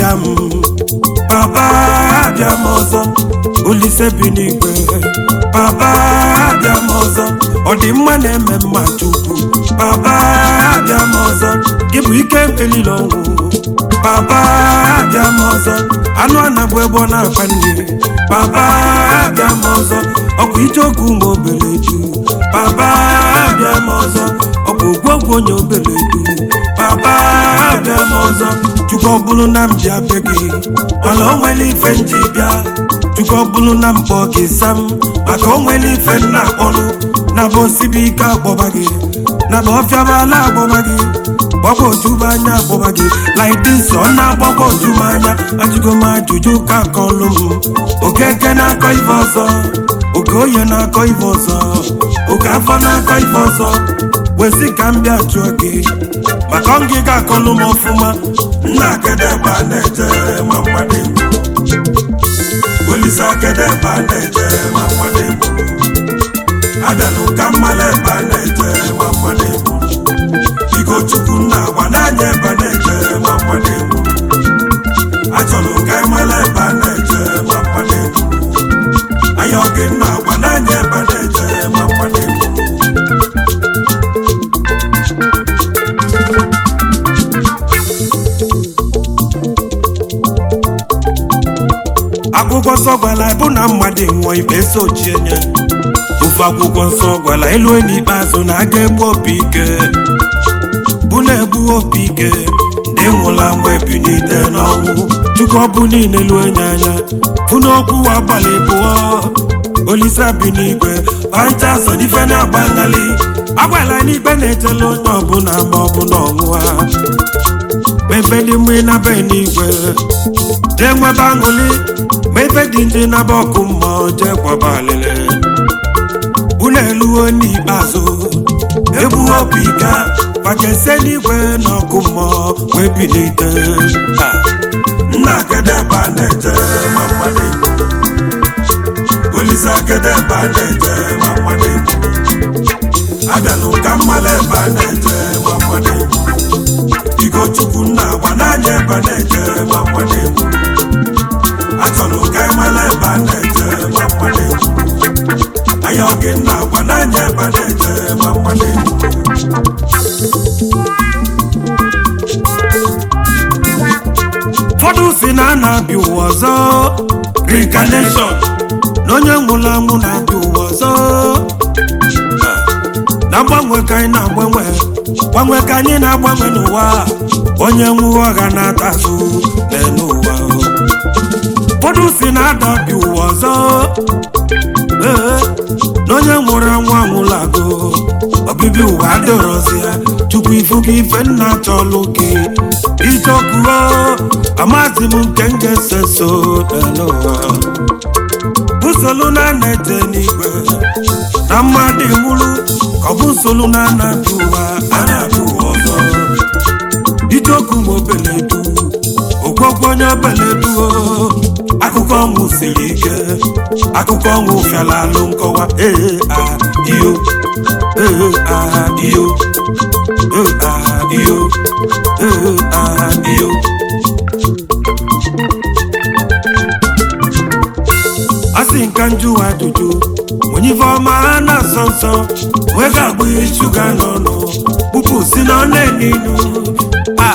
abịa m papa abịa m ọzọ olise bi n'igwe papa abịa m ọzọ ọdịmma na-eme mma chukwu papa abịa m ọzọ gị bụ ike mkpelile ọnwụ papa abịa m ọzọ anụ anabụ ebe ọ na-akpa nne papa abịa m ọzọ ọkwa icheoku ma obere ju papa abịa m ọzọ ọ bụ ogwogwu onye obere ju papa abịa m ọzọ chukwu ọ bụrụ na m ji abịa gị mana o nwere ife m ji bịa chukwu ọ bụrụ na m kpọọ gị sam maka o nwere ife m na-akpọrụ na bụ osibi ike agbọba gị na bụ ọfịabala agbọba gị gbagba ojubu anya agbọba gị like this ọ na-agbagba ojubu anya ajụgo m ajụjụ ka kọlụ m okeke na-akọ ife ọzọ oke oye na-akọ ife ọzọ oke afọ na-akọ ife ọzọ wezi ka m bịa jụọ gị maka ọngịga akọlụ m ọfụma nna akedeba na-eje ma mmadụ olise akedeba na-eje ma mmadụ abịala ụka mmala ebe a na-eje ma mmadụ igo chukwu nna agba n'anya ebe a na-eje ma mmadụ achọrọ ụka mmala ebe a na-eje ma mmadụ anya oge nna agba n'anya ebe a na-eje ma mmadụ akwụkwọ nsọ gwara bụ na mmadụ nwụọ ikpe so ji enye ofe akwụkwọ nsọ gwara elu n'ikpeazụ na aga egbu opi ike bụ na-egbu opi ike ndị nwụla mgbe ebinite n'ọnwụ chukwu ọbụ niile lue nye anya bụ n'okwu agbalị bụọ olise bi n'igwe pancha so n'ife na-agba ngali agwala n'ikpe na-echela onye ọbụla ma ọ bụ na ọnwụa mefe dị mma na be n'igwe jee nwebe aṅụli ma ife dị ndị na-aba ọkụ mmụọ jee kwaba alịlị unu eluo n'ikpeazụ egbu obi ga fajese n'igwe n'ọkụ mmụọ wee bilite Ha! nna akedeba na-eje ma mmadụ olise akedeba na-eje ma mmadụ abịala ụka mmala ebe a na-eje ma mmadụ igo chukwu nna agba n'anya ebe a na-eje ma mmadụ achọrọ ụka mmala ebe a na-eje ma mmadụ anya oge nna agba n'anya ebe a na-eje ma mmadụ ụfọdụ si na a na-abịa ụwa ọzọ reincarnation na onye nwụrụ anwụ na-abịa ụwa ọzọ na mgbanwe ka anyị na-agbanwe gbanwe ka anyị na-agbanwe n'ụwa onye nwụọ ọha na-ata azụ n'elu ụwa ụfọdụ si na adọbi ụwa ọzọ ee na onye nwụrụ anwụ anwụlago obibi ụwa adịrọzi ya chukwu ifuga ife nna chọlụ gị ijeokuo amazi m nke m ga-ese so n'ụwa busolu na na-eje n'igwe na mmadụ nwụrụ ka ọ bụ nsolu na anabi ụwa anabi ụwa ọzọ ijeoku ma obeledu ogwogwo onye obeledu akụkọ ọnwụ siri ike akụkọ ọnwụ fiala alụ nkọwa ee a iyo ee a iyo ee a iyo ee a iyo asị nka njụwa ajụjụ onye ife ọma ha na-asọ nsọ wee ga-agbụ shuga n'ọnụ kpupu si na ọ na-eninu a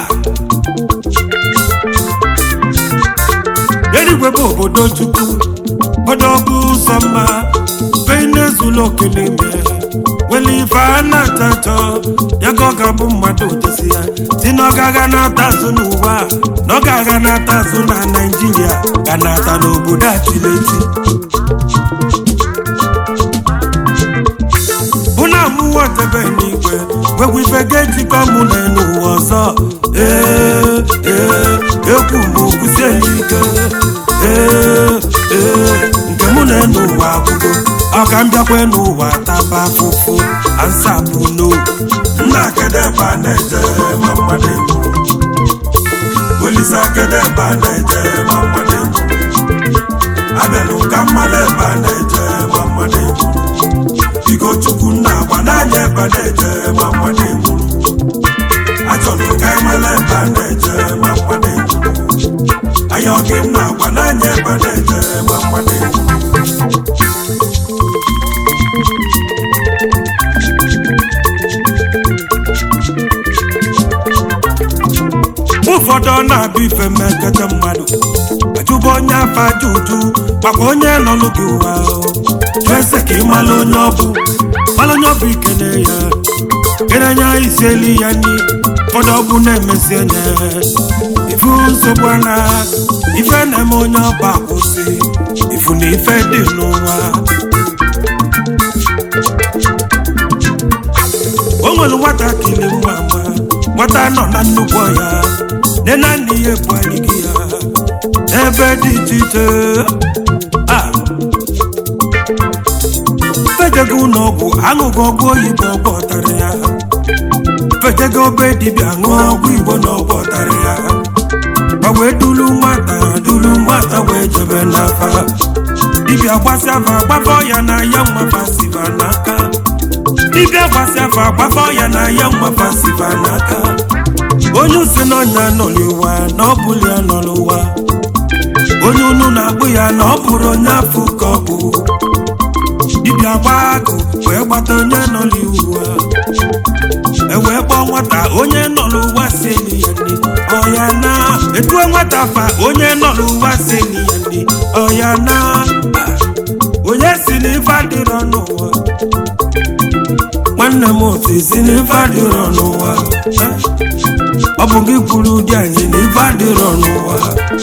eluigwe bụ obodo chukwu obodo bụ ụzọ mma benezula okele ime nwere ife a na-ata atọ ya ka ọ ga-abụ mmadụ desi ya si na ọ ga-aga na-ata azụ n'ụwa na ọ ga-aga na-ata azụ na naijiria ga na-ata n'obodo achileti bụ na amụwa tebe n'igwe nwekwa ife ga-ejikọ mụ na n'ụwa ọzọ ee ee ekwu m okwusie ya ike ee ee nke mụ na n'ụwa akwụgo ọ ka m bịakwa n'ụwa taba afụfụ ansapụ no nna akedeba na-eje ma mmadụ egwu olise akedeba na-eje ma mmadụ egwu abịala ụka mmadụ ebe a na-eje ma mmadụ egwu Igo chukwu nna agba n'anya ebe a na-eje ma mmadụ egwu achọrọ ụka emela ebe a na-eje ma mmadụ egwu gị m na-agwa n'anya ebe na-eje ma mmadụ egwu ụfọdụ ọ na-abịa ife mmekọta mmadụ ajụba onye afa aja uju maka onye nọlụ gị ụwa ese ka ị mala onye ọbụ mala onye ọbụ ikene ya kenenya isi elu ya nri ụfọdụ ọbụ na-emesi enye ifu nsogbu ana ife na-eme onye ọba akwụsị ifu na ife dị n'ụwa o nwere nwatakịrị nwa nwa nwata nọ na nnukwu ọhịa nne na nna ya ebu anyị gị ya n'ebe dị iche iche a fejego ụlọ ọgwụ aṅụghị ọgwụ oyibo ọgwụ ọtara ya fejego obe dibịa ṅụọ ọgwụ igbo na ọgwụ ọtara ya ma wee dulu nwata dulu nwata wee jebe n'afa dibịa gbasịa afa gbafọ ya na ya mmafasiva n'aka dibịa gbasịa afa gbafọ ya na ya mmafasiva n'aka onye usi n'ọnya nọ n'ụwa na ọ bụrụ ya nọ n'ụwa onye unu na-akpụ ya na ọ bụrụ onye afọ ka ọ bụ dibịa gbaa agụ wee gbata onye nọ n'ụwa e wee kpọọ nwata onye nọ n'ụwa si eli ya nri ọya na etue nwata fa onye nọ n'ụwa si eli ya nri ọya na onye si n'ife adịrọ n'ụwa nwanne m otu si n'ife adịrọ n'ụwa ọ bụ gị kwuru ụdị anyị na ife adịrọ n'ụwa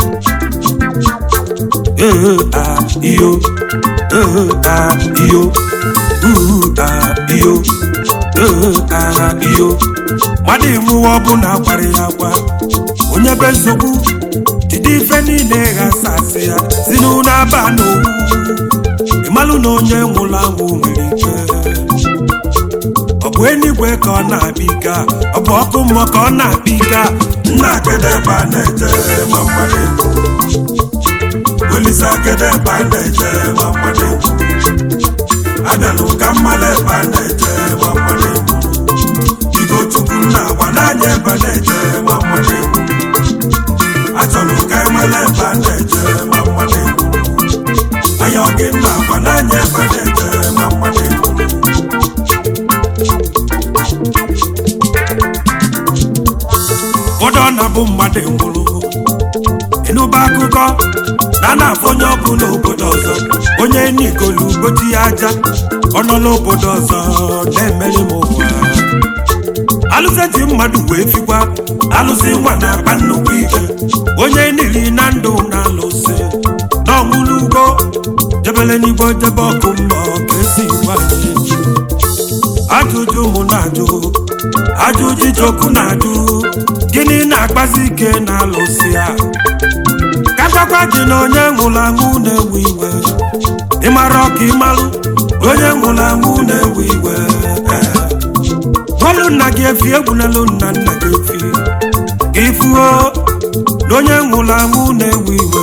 ee a iyo ee a iyo uu a iyo ee a iyo mmadụ ịmụwa ọbụla gwara ya agwa onye be nsogbu jide ife niile ghasa asị ya si n'ụlọ aba n'owu ịmalụ na onye nwụrụ anwụ nwere ike ọ bụ enigwe ka ọ na-abịa ike a? ọ bụ ọkụ mmụọ ka ọ na-abịa ike a? nna akedebe a na-eje ma mmadụ egwu olise akedebe a na-eje ma mmadụ egwu abịalụ ka mmadụ ebe a na-eje ma mmadụ egwu igo chukwu nna agwa n'anya ebe a na-eje ma mmadụ egwu achọrọ ka emele ebe a na-eje ma mmadụ egwu anya ọ gị nna agwa n'anya ebe a na-eje ma mmadụ egwu ụfọdụ ọ na-abụ mmadụ nwụrụ ịnụba akụkọ na na-afụ onye ọbụ n'obodo ọzọ onye n'igolu goji ya aja ọ nọ n'obodo ọzọ na-emeri m ụwa alụsị ji mmadụ wee fikwa alụsị nwa na-akpa nnukwu ike onye nili na ndụ na-alụsị na ọnwụrụ ugbo jebele n'igbo jebe ọkụ mmụọ ka esi gwa anyị ajụjụ mụ na-ajụ ajụjụ ijoku na-ajụ gịnị na-akpazi ike na-alụsị ya ka gwakwa gị na onye nwụrụ anwụ na-ewe iwe ịmara ọka ịmalụ onye nwụrụ anwụ na-ewe iwe bọọlụ nna gị efi egwulelu nna nna gị efi ka ịfụo na onye nwụrụ anwụ na-ewe iwe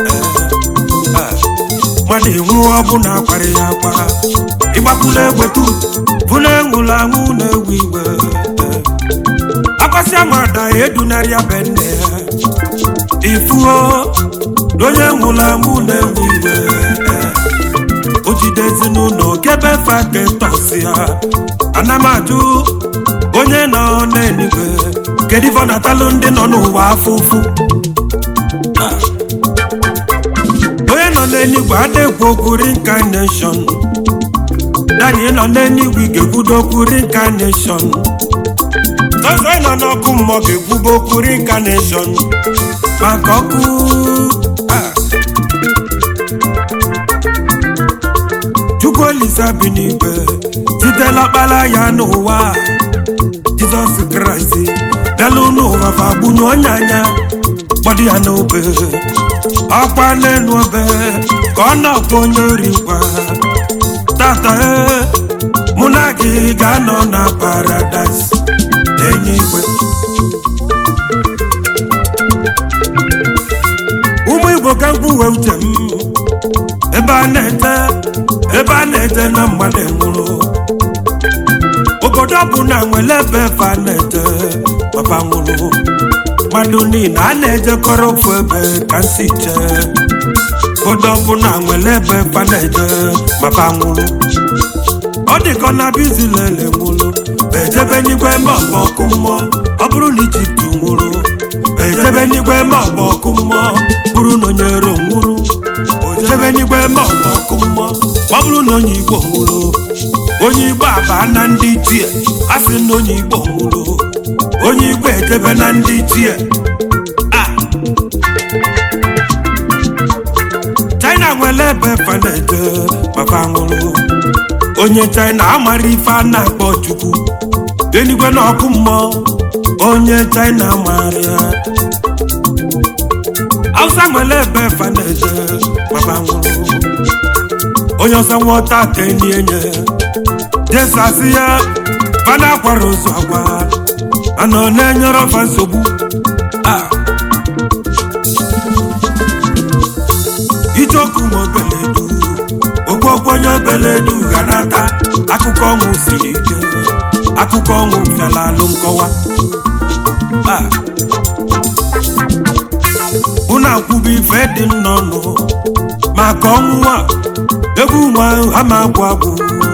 mmadụ ịnwụ ọbụna akwara ya akwa ịgbapụla egwetu bụ na enwụrụ anwụ na-ewe iwe akwasị amada edunarịa be nne ya ifuo na onye nwụrụ anwụ na-ewe iwe o jide ezinụlọ kebe faketọs ya ana m ajụ onye nọ n'eluigwe kedu ife ọ na-atalụ ndị nọ n'ụwa afụfụ onye nọ n'eluigwe adịgwu okwu reincarnation daniel nọ n'eluigwe ga-ekwudo okwu reincarnation tọzọ nọ n'ọkụ mmụọ ga-ekwubo okwu reincarnation maka ọkụ a. chukwu olise bi n'igwe sitela ọkpara ya n'ụwa jizọs kraịst bịalụ n'ụwa fagbunye onye anya gbọdụ ya n'obe ọkwa n'elu obe ka ọ na-akpọ onye ori ngwa tata ee mụ na gị ga-anọ na paradaịs enyi igwe ụmụ igbo ka mkpuwe uche m ebe a na-ete ebe a na-ete na mmadụ nwụrụ obodo ọ bụ na nwere ebe efe a na-ete papa nwụrụ mmadụ niile a na-ejekọrọ ofu ebe ka nsi chee ụfọdụ ọbụla nwere ebe fa na-eje maka nwụrụ ọ dịka ọ na bizilele nwụrụ ejebe n'igwe ma ọgba ọkụ mmụọ ọ bụrụ na ijipt nwụrụ ejebe n'igwe ma ọgba ọkụ mmụọ bụrụ na onye ero nwụrụ ojebe n'igwe ma ọgba ọkụ mmụọ ọ bụrụ na onye igbo nwụrụ onye igbo aba na ndị ichie a sị na onye igbo nwụrụ onye igbo ejebe na ndị ichie a china nwere ebe fa na-eje maka nwụrụ onye china amara ife a na-akpọ chukwu enigwe na ọkụ mmụọ onye china mara ya hausa nwere ebe fa na-eje maka nwụrụ onye ọsọ nwọta ka enyi enye jesasi ya fana akwara ozu agwa mana ọ na-enyere ọfa nsogbu a ijeoku nwa obeledu ogwogwo onye obeledu ga nata akụkọ ọnwụ siri ike akụkọ ọnwụ bịara alụ nkọwa a unu akwụbụ ife dị m n'ọnụ maka ọnwụ a egwu nwa ama agwụ agwụ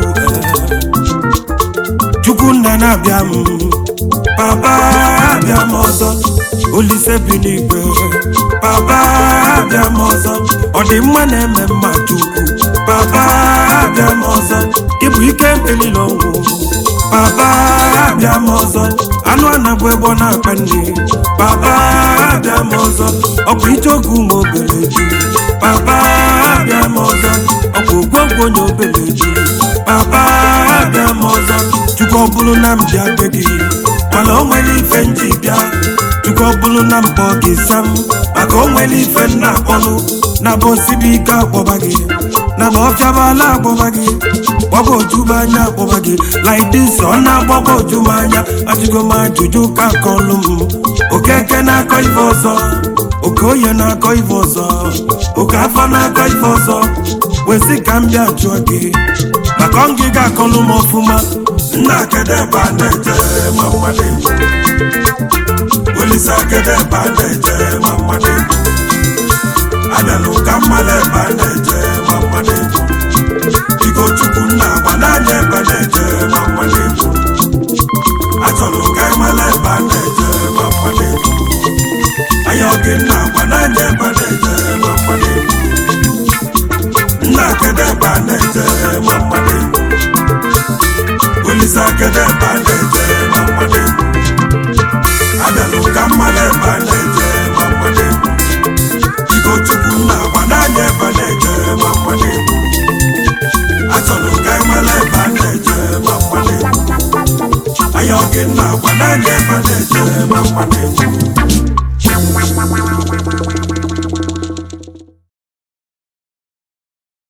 chukwu nna na-abịa m papa abịa m ọzọ olise bi n'igwe papa abịa m ọzọ ọ dị mma na-eme mma chukwu papa abịa m ọzọ ịbụ ike mkpelile ọnwụ papa abịa m ọzọ anụ anabụ ebe ọ na-akpa nri papa abịa m ọzọ ọ bụ ije oge ụmụ obere ji papa abịa m ọzọ ọ bụ ogwogwo onye obere ji papa abịa m ọzọ chukwu ọ bụrụ na m bịa be gị mana o nwere ife nji bịa chukwu ọ bụrụ na mpọ gị sam maka o nwere ife nna akpọnụ na bụ osibi ike akpọba gị na bụ ọfịabala akpọba gị gbaba ojuba anya akpọba gị like this ọ na-agbaba ojuba anya ajụgo m ajụjụ ka kọlụ m okeke na-akọ ife ọzọ oke oye na-akọ ife ọzọ oke afọ na-akọ ife ọzọ wesị ka m bịa jụọ gị maka ọ ngịga akọlụ m ọfụma nna kedebe a na-eje ma mmadụ egwu olise kedebe a na-eje ma mmadụ egwu abịalụ ka mmadụ ebe a na-eje ma mmadụ egwu biko chukwu nna agba n'anya ebe na-eje ma mmadụ egwu achọrọ ka ịmala ebe a na-eje ma mmadụ egwu anya oge nna agba n'anya ebe na-eje ma mmadụ egwu nna kedebe a na-eje ma mmadụ egwu olise kedebe a na-eje ma mmadụ egwu abịalụ ka mmadụ ebe a na-eje ma mmadụ egwu biko chukwu nna agba n'anya ebe na-eje ma mmadụ egwu achọrọ ka ịmala ebe a na-eje ma mmadụ egwu anya oge nna agba n'anya ebe na-eje ma mmadụ egwu